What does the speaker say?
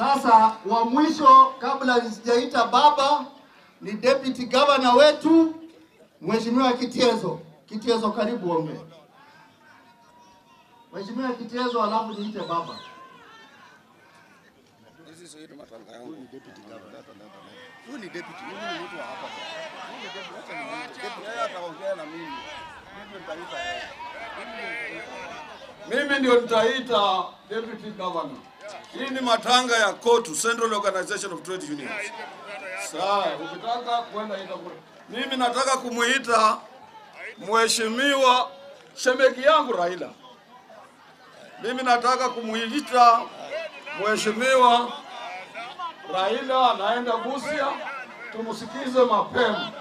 Sasa wa mwisho kabla sijaita baba ni deputy governor wetu Mheshimiwa Kitiezo. Kitiezo, karibu ongee. Mheshimiwa Kitiezo, alafu niite baba. Hizi sio ile matanga yangu. Huyu ni deputy governor. Huyu ni deputy. Huyu ni mtu wa hapa. Huyu ni deputy. Acha ni mtu. Deputy yeye ataongea na mimi. Mimi nitaita yeye. Mimi ndio nitaita deputy governor. Hii ni matanga ya KOTU, Central Organization of Trade Unions. Sawa, ukitaka kwenda ita kule. Mimi nataka kumuita mheshimiwa shemeki yangu Raila. Mimi nataka kumuita mheshimiwa Raila anaenda Busia, tumsikize mapema.